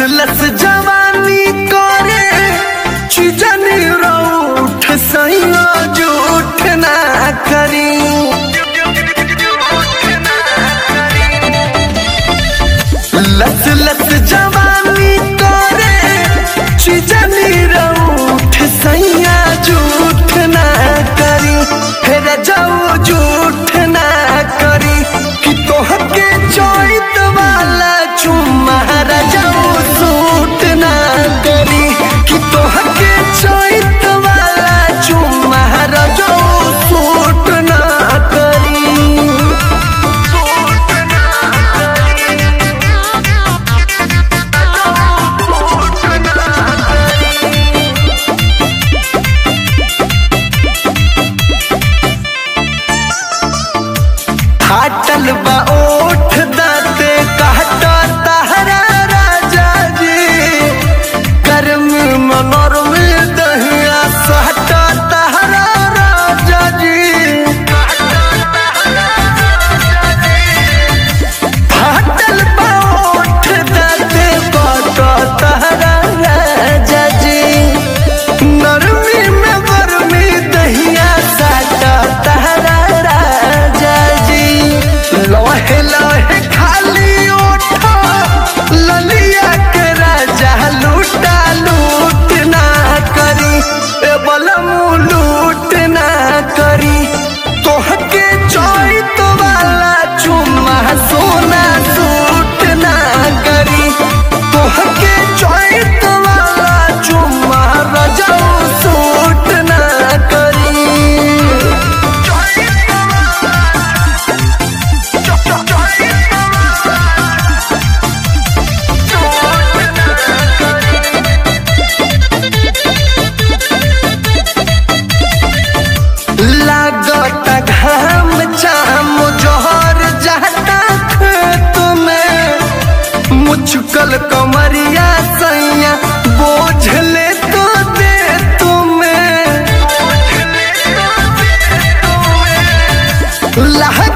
लस जवानी करे चिजनी रूठ सैया जूठ ना करी लस लस जवानी करे चिजनी रूठ सैया जूठ ना करी फिर जाओ जूठ ना करी कि तोहके चोइत वाला चुम्मा जाओ सूट ना करी कि तोहके चोइत वाला चुम्मा जाओ सूट ना करी फाटल बा ओठ दाते कहता तहरा राजा जी कर्म मनोर में दहिया सहता तहरा राजा जी फाटल बा ओठ दाते कहता तहरा राजा जी नरमी में गरमी दहिया साटा तहरा राजा जी लोहे लोहे खाली ओठा ललिया के राजा लूटा लूट ना करी ए बलमू लूट ना करी तोहके चोइत वाला चुम्मा सोना सूट ना करी तोहके चोइत वाला चुम्मा रजऊ सूट ना करी लागत घाम चाम जोहर जाता खेत में मुचकल कमरिया सैया बोझ ले तो दे तुम्हें लहक